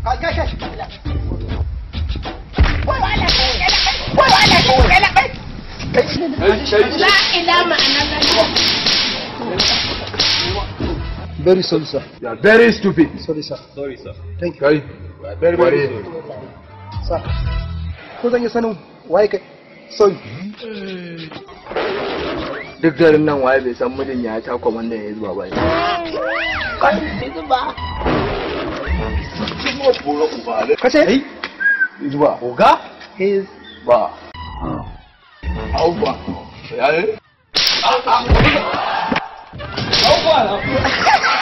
Ka ga shi. Kai kai. La ila ma'ana Very sorry sir. You are very stupid. Sorry sir. Sorry, sir. Thank you. Kai. Very, very Ware. sorry. Sir. Ko zan yi sanin waye kai? Sorry. duk garin nan waye bai san mijin ya ta kwamandan ya zuwa ba Kace? Zuwa. oga His Ba. Au ba. Ya ne? Au,